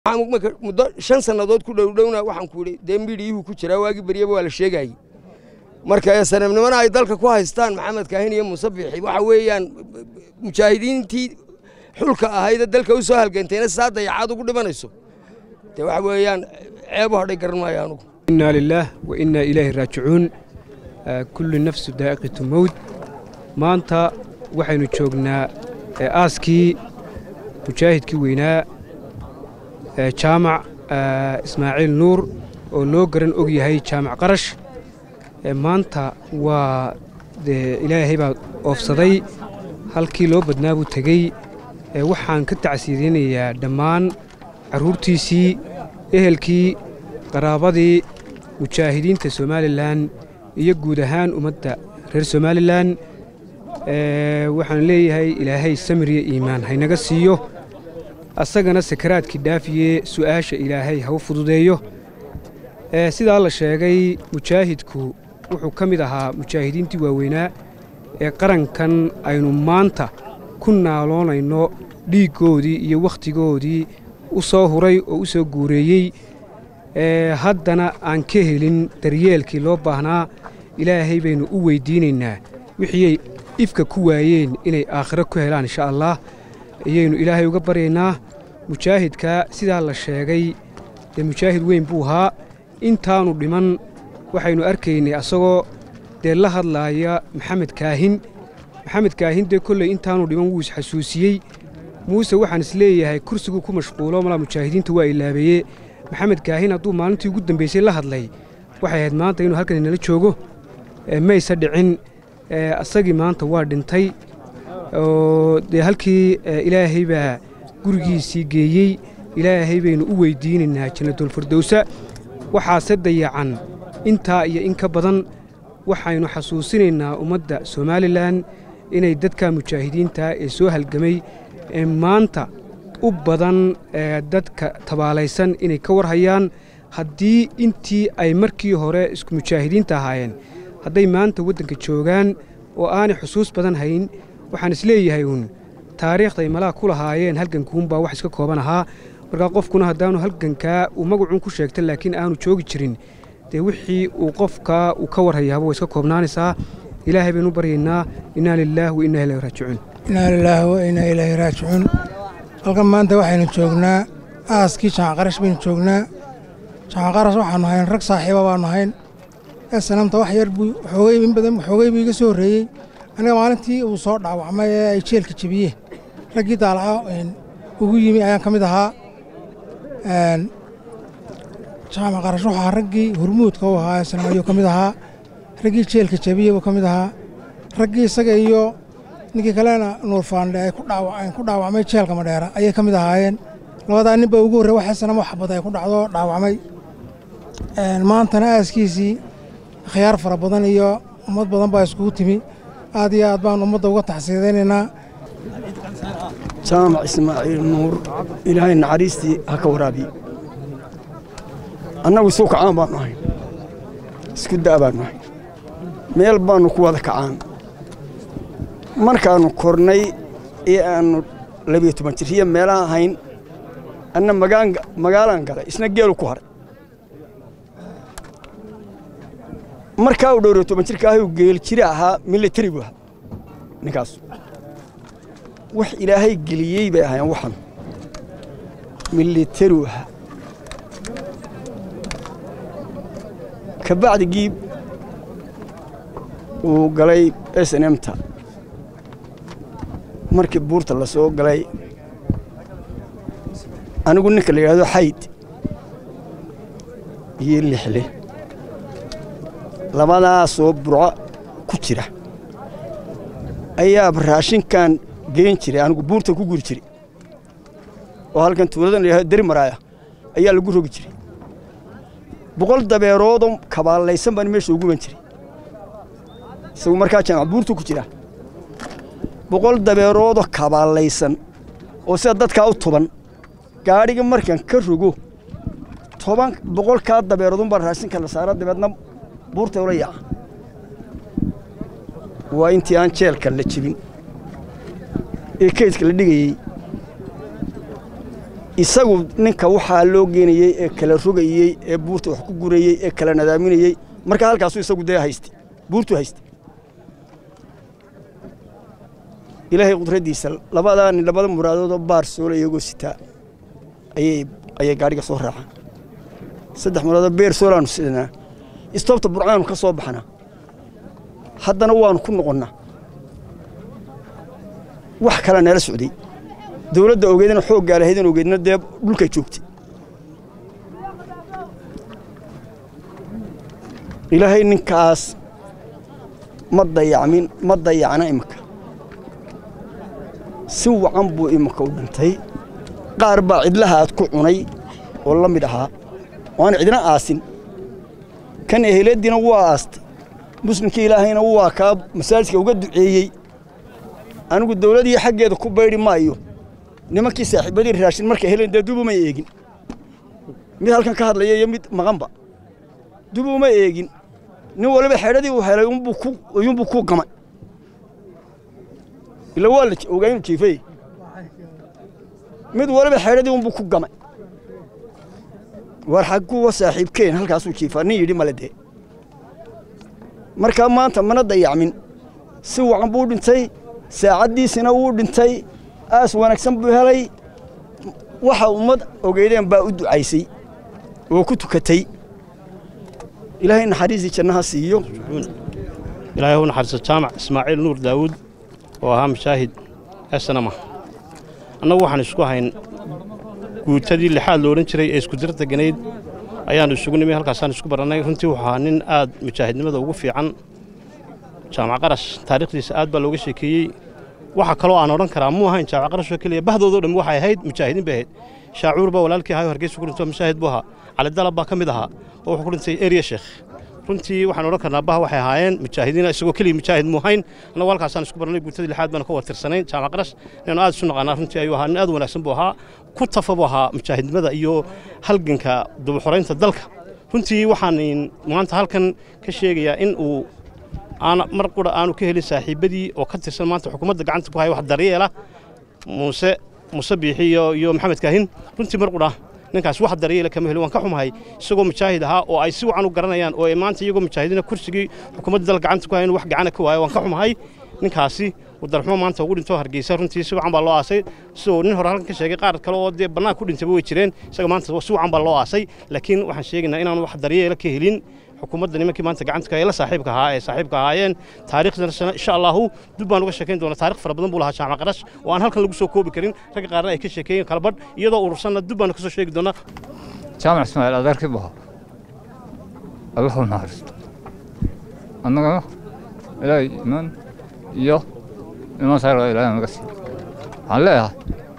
muddo shan sannadood ku dhowdhowna waxaan ku idhi dee midhiyuhu ku jiraa waagii beryaba waa la sheegaayey marka sanamnimana ay dalka ku haystaan maxamed kaahin iyo muuse biixi waxa weeyaan mujaahidiintii xulka ahaydee dalka u soo halgantayna saa dayacaad ugu dhimanayso dee waxa weeyaan ceebu hadhay garan maayo anugu inaa lilaah wa innaa ilaahi raajicuun kullu nafsu daa'iqatu mowd maanta waxaynu joognaa aaskii mujaahidkii weynaa jaamac ismaaciil nuur oo loo garan og yahay jaamac qarash maanta waa ilaahay baa oofsaday halkii loo badnaa buu tegey waxaan ka tacsiidinayaa dhammaan carruurtiisii ehelkii qaraabadii mujaahidiinta somalilan iyo guud ahaan ummadda reer somalilan waxaan leeyahay ilaahay samiriya iimaan haynaga siiyo asagana sakaraadkii dhaafiye su'aasha ilaahay ha u fududeeyo sidaa la sheegay mujaahidku wuxuu ka mid ahaa mujaahidiintii waaweynaa ee qarankan aynu maanta ku naaloonayno dhiiggoodii iyo wakhtigoodii u soo huray oo u soo guureeyey haddana aan ka helin daryeelkii loo baahnaa ilaahay baynu u weyddiinaynaa wixii ifka ku waayeen inay aakhiro ku helaan insha allah ayaynu ilaahay uga baryaynaa mujaahidka sidaa la sheegay dee mujaahid weyn buu ahaa intaannu dhiman waxaynu arkaynay asagoo dee la hadlaaya maxamed kaahin maxamed kaahin dee kolley intaannu dhiman wuu isxasuusiyey muuse waxaan isleeyahay kursiguu ku mashquulo malaa mujaahidiinta waa ilaabeeye maxamed kaahin hadduu maalintii ugu dambaysay la hadlay waxay ahayd maanta inuu halkan inala joogo mayse dhicin asagii maanta waa dhintay oo dee halkii ilaahay baa gurigiisii geeyey ilaahay baynu u weyddiinaynaa jannatulfirdowsa waxaase dayacan intaa iyo in ka badan waxaynu xasuusinaynaa ummadda somalilan inay dadka mujaahidiinta ee soo halgamay ee maanta u badan dadka tabaalaysan inay ka warhayaan haddii intii ay markii hore isku mujaahidiinta ahaayeen hadday maanta waddanka joogaan oo aanay xusuus badan hayn waxaan isleeyahay uun taariikhday malaha ku lahaayeen halgankuunbaa wax iska kooban ahaa markaa qofkuna haddaanu halgankaa uu magacuun ku sheegta laakiin aanu joogi jirin dee wixii uu qofkaa uu ka warhayaaba way iska koobnaanaysaa ilaahay baynu baryaynaa innaa lilaah wa innaa ilaahi raajicuun innaa lilaah wa innaa ilaahi raajicuun halkan maanta waxaynu joognaa aaskii jaanqarash baynu joognaa jaanqarash waxaannu hayn rag saaxiiba baannu hayn ee sanamta wax yar buu xoogay in badan xoogay buu iga soo horreeyey aniga maalintii uu soo dhaawacmay ee ay jeelka jebiyeen raggii daalaca ugu yimi ayaan ka mid ahaa jaamac qarash wuxuu ahaa raggii hurmuudka u ahaa ee sanam ayuu ka mid ahaa raggii jeelka jebiye buu ka mid ahaa raggii isaga iyo ninkii kalena nuur faandhe ay ku dhaawacmay jeelka madheera ayay ka mid ahaayeen labadaa nin baa ugu horrey waxay sanamo xabad ay ku dhacdo dhaawacmay maantana aaskiisii khiyaar fara badan iyo ummad badan baa iskugu timi aad iyo aad baan ummadda uga taxsiidaynaynaa jaamac ismaaciil nuur ilaahay naxariistii ha ka waraabiye annagu isuu kacaan baannu ahayn isku da' baannu ahayn meel baannu ku wada kacaan markaannu kornay ee aannu labiyo toban jirriya meelaha ahayn anna magaalaan galay isna geelu ku haray markaa uu dhowriyo toban jirka ahay uu geel jiri ahaa militari buu ahaa ninkaas wax ilaahay geliyey bay ahaayeen waxan militariu ahaa ka bacdigii uu galay s n mta markii buurta la soo galay anigu ninka la yidhahdo xayd iyo lixle labadaasoo burco ku jira ayaaba raashinkan geen jiray anigu buurta ku guri jiray oo halkan tuuladan layahado deri maraaya ayaa lagu rogi jiray boqol dabeeroodoo kabaallaysan baan meesha ugu ban jiray isagu markaa jaamac buurtu ku jira boqol dabeeroodoo kabaallaysan oo sida dadkaa u tuban gaadhiga markan ka rogo toban boqolkaa dabeeroodunbaa raashinka la saara dabeedna buurta ula yaaca waa intii aan jeelka la jebin ee kaydka la dhigayey isagu ninka waxaa loo geenayey ee kala rogayey ee buurta wax ku gurayey ee kala nadaaminayey markaa halkaasuu isagu dee haystay buurtuu haystay ilaahay qudraddiisa labadaa nin labada muraadoodoo baar soola iyagoo sitaa ayay ayay gaadhiga soo raacaan saddex muraadoo beer soolaanu sidanaa istoobta burcaanu ka soo baxnaa haddana waanu ku noqonnaa wax kala nala socday dawladda ogeedana xooggaa lahaydin ogeedna dee dhulkay joogtay ilaahay ninkaas ma dayacmin ma dayacna imika si wacan buu imika u dhintay qaar baa cidlaha aad ku cunay oo la mid ahaa waana cidna aasin kan eheladiina waa aastay muslimkii ilaahayna waa kaa masaajidka uga duceeyey anigu dawladii xaggeeda ku baydhi maayo nimankii saaxiibadii raashin markay heleen dee dubuma eegin mid halkan ka hadlaya iyo mid maqanba dubuma eegin nin waliba xeedhadii uu helay uyuunbuu ku gamay ila waa la ogaa inuu jiifay mid waliba xeedhadii unbuu ku gamay war xagguwa saaxiibkeen halkaasuu jiifaa nin yidhi male dee markaa maanta mana dayacmin si wacan buu dhintay saacaddiisina wuu dhintay aas wanaagsan buu helay waxa ummad ogeydeen baa u ducaysay oo ku tukatay ilaahay naxariisii jannaha siiyo ilaahay u naxariiso jaamac ismaaciil nuur daawuud oo ahaa mashaahid esanama annagu waxaan isku hayn guutadii lixaad lo odhan jiray ee isku dir deganayd ayaannu isugu nimi halkaasaan isku barannay runtii wuxuu ahaa nin aad mujaahidnimada ugu fiican jaamac qarash taariikhdiisa aad baa looga sheekeeyey waxa kaloo aan odhan karaa muu ahayn jaamac qarashoo keliya bahdoodoo dhammi waxay ahayd mujaahidiin bay ahayd shaacuur baa walaalkii ahayo hargeysa ku dhintoo mashaahid buu ahaa calidalab baa ka mid ahaa oo wuxuu ku dhintay eriya sheekh runtii waxaan odhan karnaa bah waxay ahaayeen mujaahidiin isagoo keliya mujaahid muu hayn annagu halkaasaan isku barannay guutadii lixaad baana ka wartirsanayn jaamac qarash inaynu aad isu naqaanaa runtii ayuu ahaa nin aad wanaagsan buu ahaa ku tafa buu ahaa mujaahidnimada iyo halganka dubuxoraynta dalka runtii waxaan maanta halkan ka sheegayaa in uu aana mar qura aanu ka helin saaxiibbadii oo ka tirsan maanta xukuumadda gacanta ku haya wax daryeela muuse muuse biixi iyo maxamed kaahin runtii mar qura ninkaas wax daryeela kama helin waan ka xumahay isagoo mujaahid ahaa oo ay si wacan u garanayaan oo ay maanta iyagoo mujaahidiina kursigii xukuumadda dalka gacanta ku hayan wax gacana ka waayo waan ka xumahay ninkaasi wadarxumo maanta ugu dhinto hargeysa runtii si wacan baa loo aasay sidoo nin hore halkan ka sheegay qaar kale oo dee bannaan ku dhintayba way jireen isaga maanta si wacan baa loo aasay laakiin waxaan sheegaynaa inaanu wax daryeela ka helin xukuumadda nimankii maanta gacanta ka la saaxiibka ahaa ee saaxiibka ahaayeen taariikhdana insha allahu dib baan uga sheekayn doonaa taarikh fara badan buu lahaa jaamac qarash oo aan halkan lagu soo koobi karin ragga qaarna ay ka sheekeeyeen kala badh iyadoo urursanna dib baan ka soo sheegi doonaa jaamac ismaaciil adeerkii buu ahaa allahu naxariisto annagana ilaahay imaan iyo imaan saara ilaahay naga siiyo waxaan leeyahay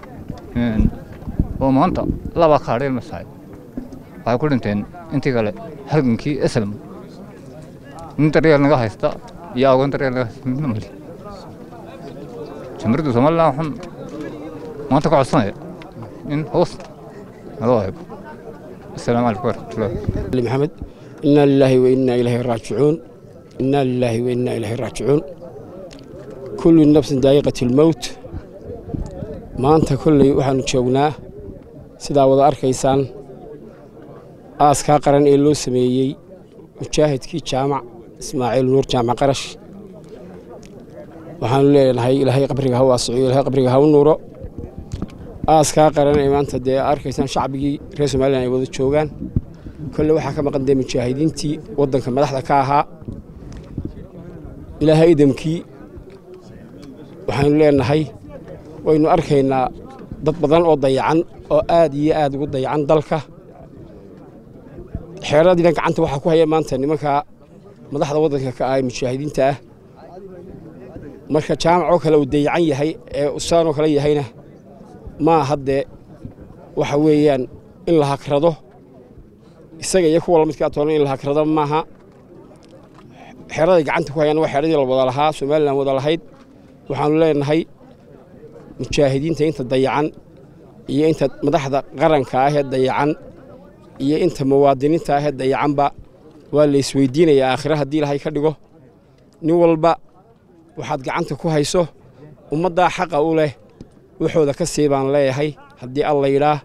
oo maanta laba kaadheel masaay waxay ku dhinteen intii kale halgankii eslam nin daryeel naga haysta iyo agoon daryeel naga haysta midna mali jamhuuriyadda somalilan waxaan maanta ka codsanaya in hoos naloo eego السلام عليكم ورحمة الله محمد إنا لله وإنا إليه راجعون إنا لله وإنا إليه راجعون كل نفس دائقة الموت ما أنت كل وحن جوgnaa sidaa wada arkaysaan aaskaa qaran ee loo sameeyey mujaahidkii jaamac ismaaciil nuur jaamac qarash waxaanu leenahay ilaahay qabriga ha waasiciyo ilaahay qabriga ha u nuuro aaskaa qaran ee maanta dee arkaysaan shacbigii reer somalilan ay wada joogaan kolle waxaa ka maqan dee mujaahidiintii waddanka madaxda ka ahaa ilaahay idamkii waxaanu leenahay waynu arkaynaa dad badan oo dayacan oo aad iyo aad ugu dayacan dalka xeeradiina gacanta waxaa ku haya maanta nimanka madaxda waddanka ka ah ee mujaahidiinta ah marka jaamac oo kale uu dayacan yahay ee usaan oo kale yahayna maa haddee waxa weeyaan in la hagrado isaga iyo kuwa lamidkaa toonan in la hagrado maaha xeeraday gacanta ku hayaan waa xeeradii la wada lahaa somalilan wada lahayd waxaanu leenahay mujaahidiinta inta dayacan iyo inta madaxda qaranka ahee dayacan iyo inta muwaadiniinta ahee dayacanba waa la isweydiinayaa aakhire haddii ilahay ka dhigo nin walba waxaad gacanta ku hayso ummaddaa xaqa u leh waxooda ka sii baan leeyahay haddii alla yidhaah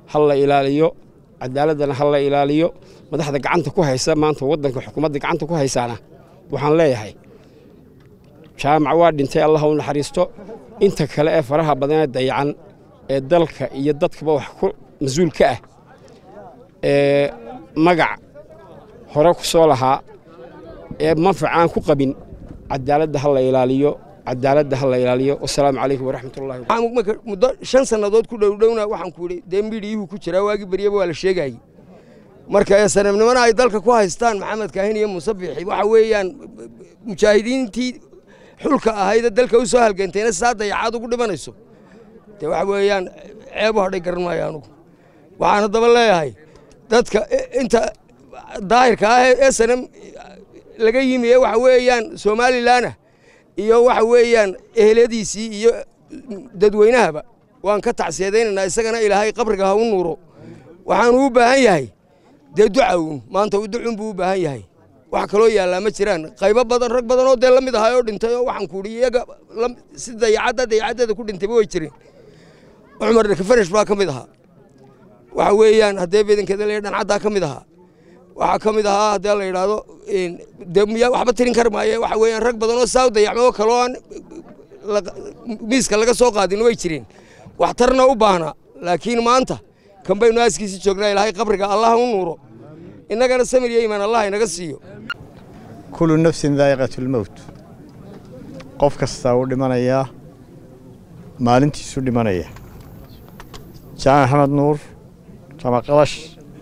ha la ilaaliyo cadaaladdana ha la ilaaliyo madaxda gacanta ku haysa maanta waddanka xukuumadda gacanta ku haysaana waxaan leeyahay jaamac waa dhintay allah u naxariisto inta kale ee faraha badanee dayacan ee dalka iyo dadkaba wax ku mas-uul ka ah ee magac hore ku soo lahaa ee manfac aan ku qabin cadaaladda ha la ilaaliyo cadaaladda ha la ilaaliyo wasalaamu calaykum waraxmatullahi waxaan marka muddo shan sannadood ku dhowdhowna waxaan ku idhi dee midhiyuhu ku jiraa waagii beryaba waa la sheegaayey marka ee sanamnimana ay dalka ku haystaan maxamed kaahin iyo muuse biixi waxa weeyaan mujaahidiintii xulka ahayda dalka u soo halgantayna saa dayacaad ugu dhimanayso dee waxa weeyaan ceebo hadhay garan maayo anugu waxaan haddaba leeyahay dadka inta daahirka ah ee sanam laga yimi ee waxa weeyaan somalilanah iyo waxa weeyaan eheladiisii iyo dadweynahaba waan ka tacsiyadaynaynaa isagana ilaahay qabriga ha u nuuro waxaanu u baahan yahay dee ducawn maanta ducun buu u baahan yahay wax kaloo yaallaa ma jiraan qaybo badan rag badan oo dee la mid ahay oo dhintay oo waxaan kuudhi iyaga si dayacadda dayacaddeeda ku dhintayba way jireen cumar dhakafanish baa ka mid ahaa waxa weeyaan haddee bedankeeda la dhancaddaa ka mid ahaa waxaa ka mid ahaa haddii la yidhaahdo de miyaa waxba tirin kar maaye waxa weeyaan rag badan oo saa u dayacmo oo kaloo aan miiska laga soo qaadin way jireen waxtarna u baahnaa laakiin maanta kan baynu aaskiisi joognaa ilaahay qabriga allah u nuuro innagana samir iyo iimaan allah inaga siiyo kullu nafsin daa'iqatu lmowt qof kastaa uu dhimanayaa maalintiisu dhimanaya jaamac maxamed nuur jaamac qalash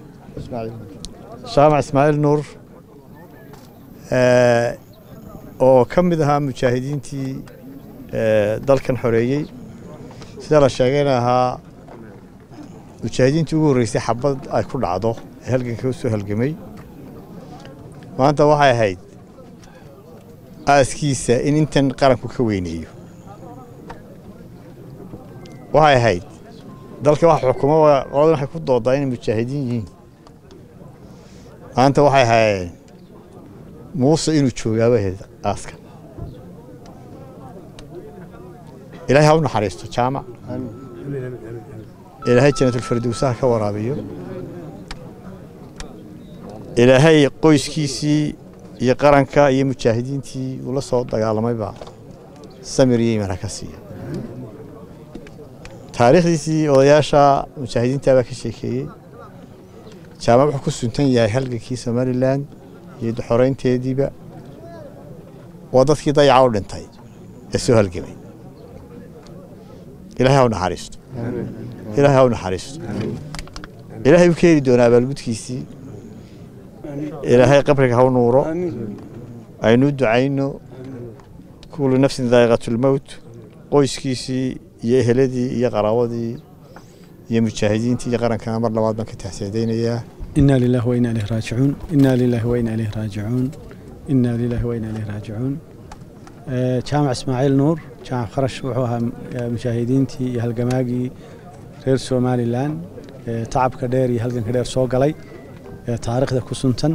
jaamac ismaaciil nuur oo ka mid ahaa mujaahidiintii dalkan xoreeyey sida la sheegayna ahaa mujaahidiintii ugu horreysay xabad ay ku dhacdo ee halganka u soo halgamay maanta waxay ahayd aaskiisa in intan qaranku ka weyneeyo waxay ahayd dalka wax xukumo qoladan waxay ku doodaa inay mujaahidiin yihiin maanta waxay ahaayeen muuse inuu joogaaba ahayd aaskan ilaahay ha u naxariisto jaamac ilaahay janatulfardowsaha ka waraabiyo ilaahay qoyskiisii iyo qaranka iyo mujaahidiintii uu la soo dagaalamayba samir iyo iimaan ha ka siiya taariikhdiisii odayaasha mujaahidiinta baa ka sheekeeyey jaamac wuxuu ku suntan yahay halgankii somalilan iyo xoreynteediiba waa dadkii dayaca u dhintay ee soo halgamay ilaahay ha u naxariisto ilaahay ha u naxariisto ilaahay u keeni doonaa abaalgudkiisii ilaahay qabriga ha u nuuro aynu ducayno kullu nafsin daa'iqatulmowt qoyskiisii iyo eheladii iyo qaraawadii iyo mujaahidiintii iyo qarankana mar labaad baan ka taxsiidaynayaa إنا لله وإنا إليه راجعون إنا لله وإنا إليه راجعون إنا لله وإنا إليه راجعون آه، جامع إسماعيل نور جامع خرش وحوها مشاهدينتي iyo halgamaagii reer somalilan ee tacabka dheer iyo halganka dheer soo galay ee taariikhda ku suntan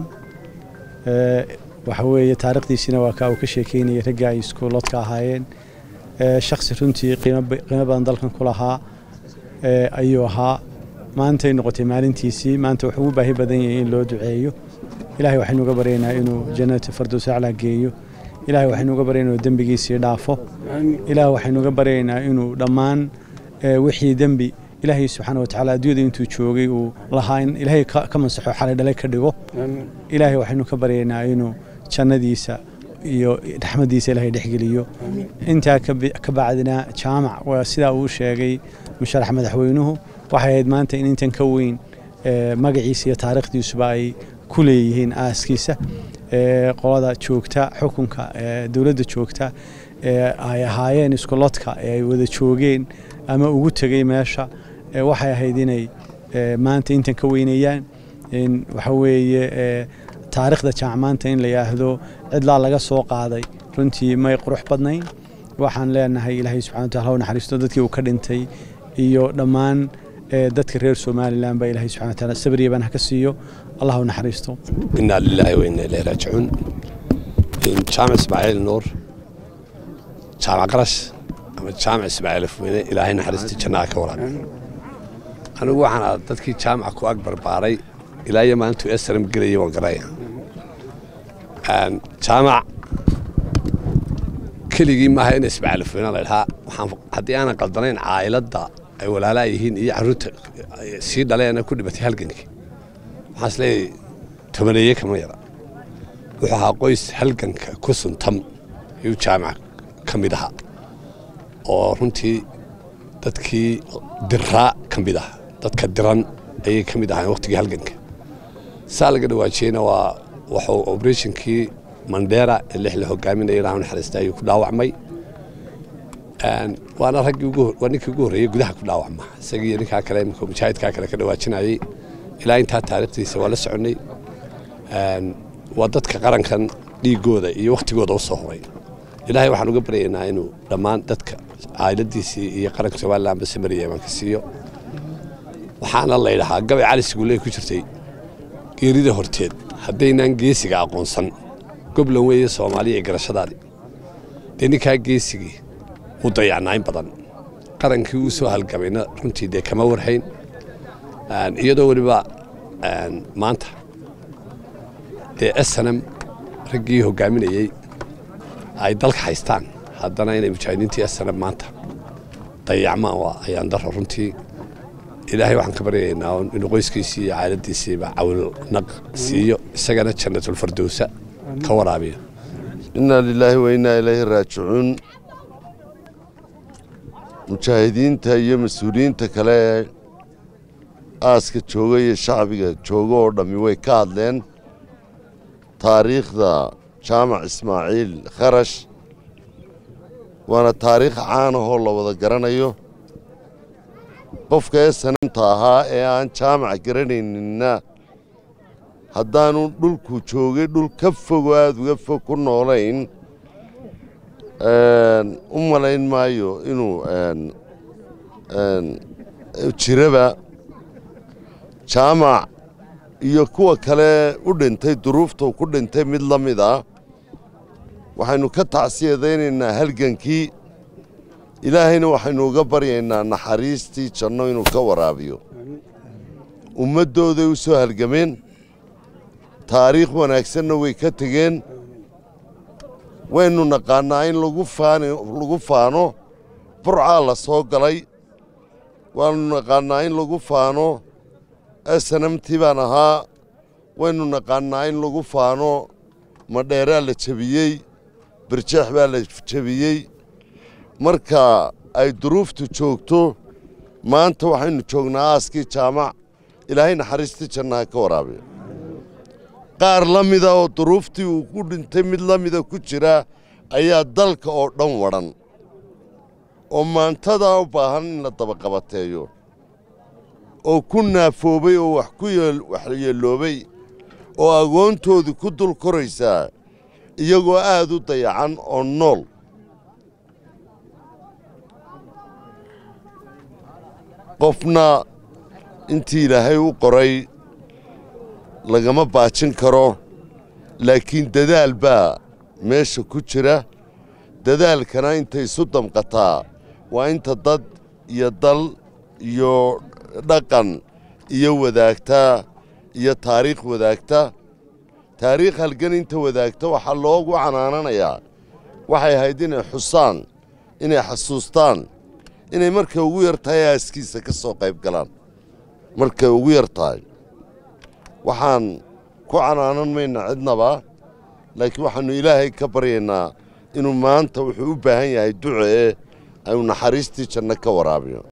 ee waxa weeye taariikhdiisina waa ka uu ka sheekeynayay ragga ay iskuuloodka ahaayeen ee shakhsi runtii qiimo ba- qiimo badan dalkan ku lahaa ee ayuu ahaa maantay noqotay maalintiisii maanta wuxuu u baahi badan yahay in loo duceeyo ilaahay waxaynu uga baryaynaa inuu jannata fardows aclaa geeyo ilaahay waxaynu uga baryaynaa inuu dembigiisii dhaafo ilaahay waxaynu uga baryaynaa inuu dhammaan ee, wixii dembi ilaahay subxaana wa tacaala adduunyada intuu joogay uu lahaa in ilaahay ka ka masaxo xalay dhalay ka dhigo ilaahay waxaynu ka baryaynaa inuu jannadiisa iyo raxmadiisa ilaahay dhexgeliyo intaa ka bi- ka bacdina jaamac waa sidaa uu sheegay musharax madaxweynuhu waxay ahayd maanta in intan ka weyn ee, magaciisa iyo taariikhdiisuba ay ku leeyihiin aaskiisa ee, qolada joogta xukunka ee, dowladda joogta ee ay ahaayeen iskuloodka ee ay wada joogeen ama ugu tegey meesha ee, waxay ahayd inay ee, maanta intan ka weyneeyaan in waxa weeye ee, taariikhda jaamac maanta in la yidhaahdo cidlaa laga soo qaaday runtii may qurux badnayn waxaan leenahay ilaahay subxana wataala ha u naxariisto dadkii uu ka dhintay iyo dhammaan ee, dadka reer somalilan baa ilaahay subxana wataala sabriya baan ha ka siiyo allah ha u naxariisto إنا لله وإنا إليه راجعون إن جامع إسماعيل نور جامع قرش أما جامع إسماعيل فوينة إلهي نحرستي جناك ورابي anigu waxaan ahaa dadkii jaamaca ku ag barbaaray ilaa iyo maalintuu esram gelayay waan garaya jaamac keligii maaha in ismacalifweyna la idhaa waxaan haddii aanan qaldanayn caa'iladda ay walaalaa yihiin iyo carruurta sii dhaleena ku dhibatay halgankii waxaan isleeyahay tobaneeye kama yara wuxuu ahaa qoys halganka ku suntam ayuu jaamaca ka mid ahaa oo runtii dadkii diraa ka mid ah dadka diran ayay ka mid ahayn waqtigii halganka saa laga dhawaajiyeyna waa wuxuu obrethnkii mandera ee lix la hogaaminaya ilaah naxariista ayuu ku dhaawacmay waana raggii waa ninkii ugu horreeyey gudaha ku dhaawacma isagii ninkaa kale imika mujaahidkaa kale ka dhawaajinayay ilaa intaa taariikhdiisa waa la soconnay waa dadka qarankan dhiigooda iyo wakhtigooda u soo horay ilaahay waxaan uga baryaynaa inuu dhammaan dadka caa'iladiisii iyo qaranka somalilanba samariya imanka siiyo waxaana la ydhahaa gabay cali siguulee ku jirtay geerida horteed haddaynaan geesiga aqoonsan goblan weeye soomaaliya ee garashadaadii dee ninkaa geesigii u dayacnaa in badan qarankii uu soo halgamayna runtii dee kama warhayn iyadoo weliba maanta dee snm raggii hogaaminayey ay dalka haystaan haddana inay mujaahidiintii snm maanta dayacmaan waa ayaan daro runtii ilaahay waxaan ka baryaynaa inuu qoyskiisii iyo caailadiisiiba cawilnaq siiyo isagana jannatulfardowsa ka waraabiyo innaa lilaahi wa innaa ilaahi raajicuun mujaahidiinta iyo mas-uuliyiinta kale ee aaska jooga iyo shacbiga jooga oo dhammi way ka hadleen taariikhda jaamac ismaaciil kharash waana taariikh caan ahoo la wada garanayo qofka ee sanamta ahaa ee aan jaamac garanayninna haddaanu dhulku joogay dhul ka fogo aada uga fog ku noolayn u malayn maayo inuu jiraba jaamac iyo kuwa kale u dhintay duruufta ku dhintay mid la mid ah waxaynu ka tacsiyadaynaynaa halgankii ilaahayna waxaynu uga baryaynaa naxariistii janno inuu ka waraabiyo ummaddooday u soo halgameen taariikh wanaagsanna way ka tegeen waynu naqaannaa in lagu faano burcaa la soo galay waanu naqaannaa in lagu faano snamtii baan ahaa waynu naqaannaa in lagu faano madheeraa la jebiyey birjeex baa la jebiyey marka ay duruuftu joogto maanta waxaynu joognaa aaskii jaamac ilaahay naxariistii jannaha ka waraabiyo qaar la mida oo duruuftii uu ku dhintay mid la mida ku jira ayaa dalka oo dhan wadhan oo maantadaa u baahan in la dabaqabateeyo oo ku naafoobay oo wax ku waxyeeloobay oo agoontoodu ku dul koraysaa iyagoo aad u dayacan oo nool qofna intii ilaahay u qoray lagama baajin karo laakiin dadaal baa meesha ku jira dadaalkana intay isu damqataa waa inta dad iyo dal iyo dhaqan iyo wadaagtaa iyo taariikh wadaagta taariikh halgan inta wadaagta waxaa loogu canaananayaa waxay ahayd inay xusaan inay xasuustaan inay markay ugu yar tahay aaskiisa ka soo qayb galaan markay ugu yar tahay waxaan ku canaanan mayna cidnaba laakiin waxaannu ilaahay ka baryaynaa inuu maanta wuxuu u baahan yahay duce ee aynu naxariistii janno ka waraabiyo